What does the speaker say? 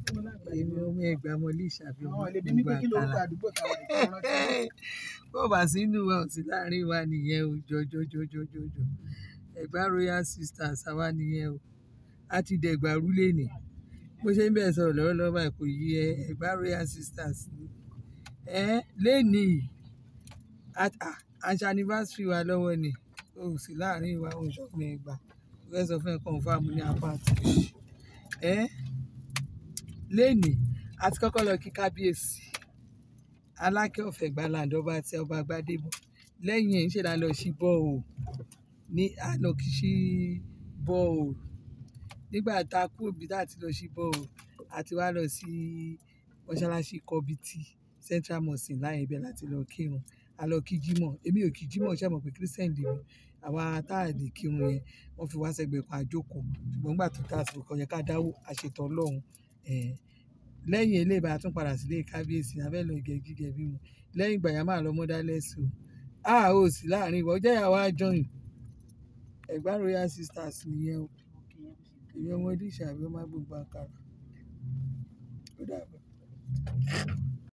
èmi ọmọ ẹgbẹ́ ọmọlé ìṣàbí ọmọ àwọn ẹlẹ́bí mi pé kí lórúkọ àkàlà àdúgbò táwa ìfọwọ́n rántí. bó bá sínú wa ò sí láàrin wa nìyẹn o jọjọjọjọjọ ẹgbà royal sisters àwa nìyẹn o a ti dẹgbà rúlé ni bó ṣe ń bẹ̀ sọ̀rọ̀ lọ́wọ́lọ́wọ́ báyìí kò yí ẹ ẹgbà royal sisters ni ẹ lẹ́nìí àṣà anniversary wa lọ́wọ́ ni o ò sí láàrin wa ò ń ṣọ́gbìn ẹgbà ó fẹ́ sọ fún ẹ confam ní apáàtì ẹ lẹ́nìí a ti kọ́kọ́ lọ kí kábíyèsí alákẹ́ ọ̀fẹ́ gbaland ọba àti ọba gbadebo lẹ́yìn ẹ̀ ń ṣe la lọ sí bọ́ọ̀ ní àná kì í sí bọ́ọ̀ nígbà tá a kú òbí tá a ti lọ sí bọ́ọ̀ àti wá lọ sí mọ́ṣáláṣí kọ́bítì central mosque láyé ibẹ̀ láti lọ kírun a lọ kí jímọ̀ èmi ò kí jímọ̀ ṣe mọ̀ pé christian lè mi àwa tá a lè kírun yẹn wọ́n fi wá sẹ́gbẹ̀ẹ́ kan àjókòó ṣùgbọ́n nígbà tó tá a sì kọ́ yẹ ká dáwó àṣetọ̀ ọlọ́run lẹ́yìn eléyìí bá a tún padà sílé kábíyèsí abẹ́ lọ ìgẹ̀ gígẹ̀ bí mu lẹ́yìn ìgbà yẹn máa lọ mọ́dálẹ́sì o a ò sí láàrin ìwọ jẹ́ ìyàwó àjọyìn ẹ̀gbá royal sisters nìyẹn o èmi ọmọdé ìṣàbí ọmọ gbogbo àkàrà ó dàbọ̀.